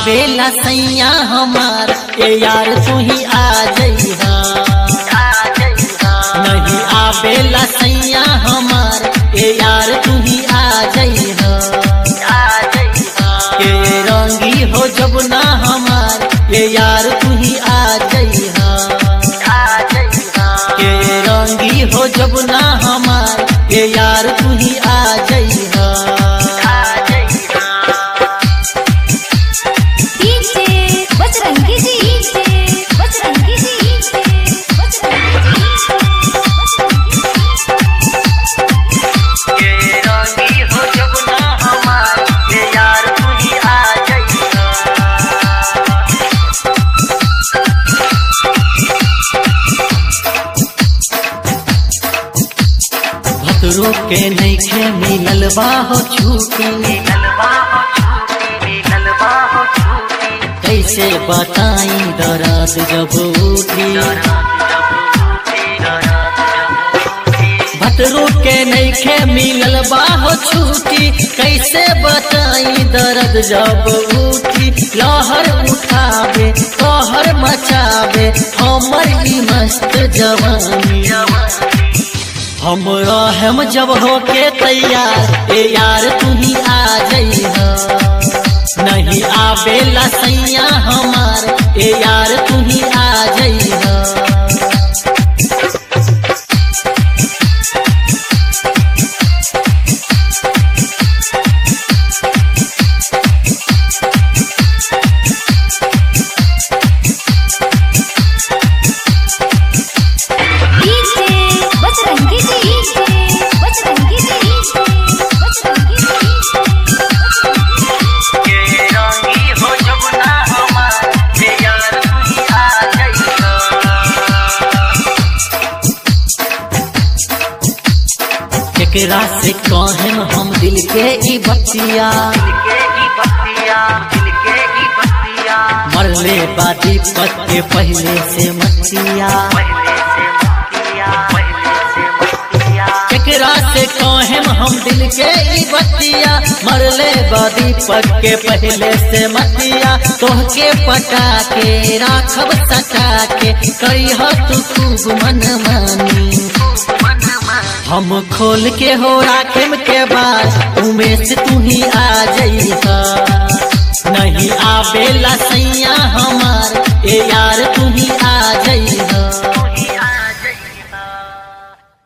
आवेला सैया हमार ए यार तू ही आ जइहा नहीं आवेला सैया हमार ए यार तू ही आ जइहा के रंगी हो जब ना हमार ए यार तू ही आ जइहा के रंगी हो जब ना हमार ए यार तू ही आ जइहा डीजे बजरंगी जी डीजे बजरंगी जी डीजे बजरंगी भतरू के नैखे मिलल बा हो छूटी कैसे बताई दर्द जब उठी भतरू के नैखे मिलल बा हो छूटी कैसे बताई दर्द जब उठी लहर उठावे कहर मचावे हमर ई मस्त जवानी हम रहम जब हो के तैयार ए यार तू ही आ जइहा नहीं आवेला सैया हमार ए यार तू ही आ जइहा डीजे बजरंगी जी डीजे बजरंगी जी डीजे बजरंगी जी केकरा से कहें हम दिल के ई बतिया मरले बादी पत के पहले से मतिया केकरा से कहें हम दिल के ई बतिया मरले बादी पत के पहले से मतिया तोहके पटा के राखब सटा के करिह तू खूब मन मानी हम खोल के हो राखेम के बाद उमेश तू ही आ जइहा नहीं आवेला सैया